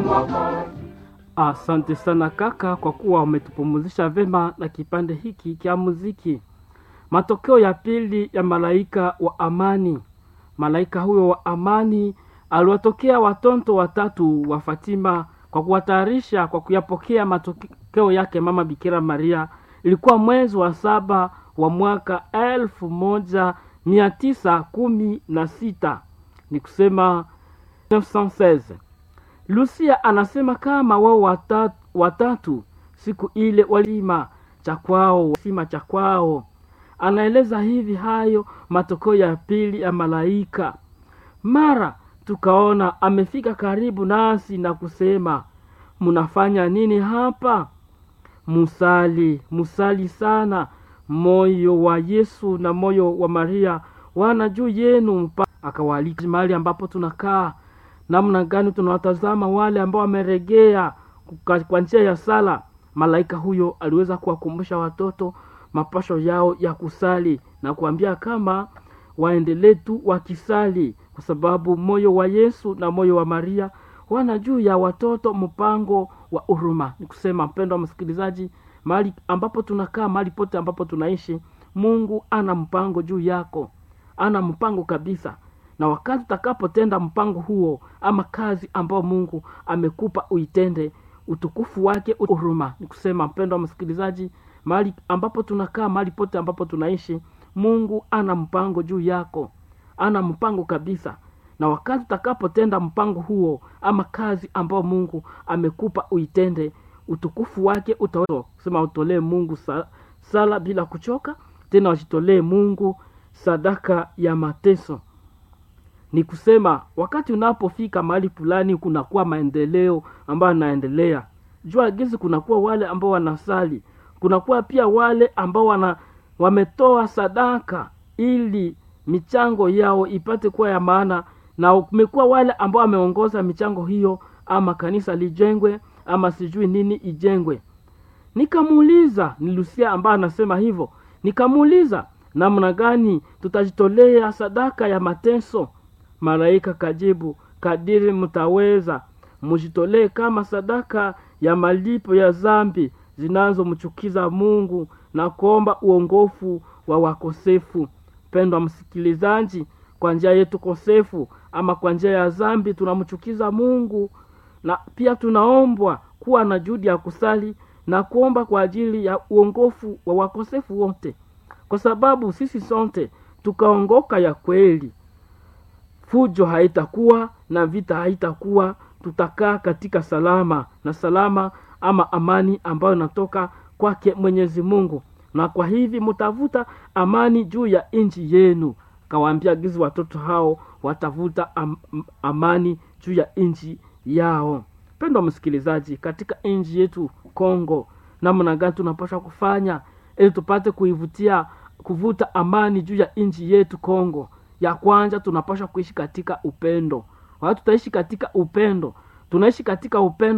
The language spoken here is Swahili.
Asante sana kaka, kwa kuwa umetupumuzisha vema na kipande hiki cha muziki. Matokeo ya pili ya malaika wa amani. Malaika huyo wa amani aliwatokea watoto watatu wa Fatima kwa kuwatayarisha kwa kuyapokea matokeo yake mama Bikira Maria. Ilikuwa mwezi wa saba wa mwaka elfu moja mia tisa kumi na sita ni kusema 1916. Lucia anasema kama wao watatu, watatu siku ile walima cha kwao sima cha kwao. Anaeleza hivi hayo matokeo ya pili ya malaika. Mara tukaona amefika karibu nasi na kusema, mnafanya nini hapa? Musali, musali sana. Moyo wa Yesu na moyo wa Maria wana juu yenu. Mpa akawaalika mahali ambapo tunakaa namna gani tunawatazama wale ambao wameregea kwa njia ya sala. Malaika huyo aliweza kuwakumbusha watoto mapasho yao ya kusali na kuambia kama waendelee tu wakisali, kwa sababu moyo wa Yesu na moyo wa Maria wana juu ya watoto mpango wa huruma. Ni kusema mpendo wa msikilizaji, mahali ambapo tunakaa, mahali pote ambapo tunaishi, Mungu ana mpango juu yako, ana mpango kabisa na wakati utakapotenda mpango huo ama kazi ambayo Mungu amekupa uitende, utukufu wake huruma. Ni kusema mpendo wa msikilizaji, mahali ambapo tunakaa, mahali pote ambapo tunaishi, Mungu ana mpango juu yako, ana mpango kabisa. Na wakati utakapotenda mpango huo ama kazi ambayo Mungu amekupa uitende, utukufu wake utaweza kusema, utolee Mungu sala, sala bila kuchoka, tena wajitolee Mungu sadaka ya mateso ni kusema wakati unapofika mahali fulani kunakuwa maendeleo ambayo yanaendelea jua gizi kunakuwa wale ambao wanasali kunakuwa pia wale ambao wana wametoa sadaka ili michango yao ipate kuwa ya maana na kumekuwa wale ambao wameongoza michango hiyo ama kanisa lijengwe ama sijui nini ijengwe nikamuuliza ni lusia ambaye anasema hivyo nikamuuliza namna gani tutajitolea sadaka ya mateso malaika kajibu kadiri mtaweza mujitolee kama sadaka ya malipo ya zambi zinazomchukiza mungu na kuomba uongofu wa wakosefu pendwa msikilizaji kwa njia yetu kosefu ama kwa njia ya zambi tunamchukiza mungu na pia tunaombwa kuwa na juhudi ya kusali na kuomba kwa ajili ya uongofu wa wakosefu wote kwa sababu sisi sote tukaongoka ya kweli fujo haitakuwa na vita haitakuwa tutakaa katika salama na salama ama amani ambayo inatoka kwake mwenyezi mungu na kwa hivi mtavuta amani juu ya nchi yenu kawaambia gizi watoto hao watavuta am, amani juu ya nchi yao pendwa msikilizaji katika nchi yetu kongo namna gani tunapaswa kufanya ili tupate kuivutia kuvuta amani juu ya nchi yetu kongo ya kwanza tunapaswa kuishi katika upendo wakati tutaishi katika upendo tunaishi katika upendo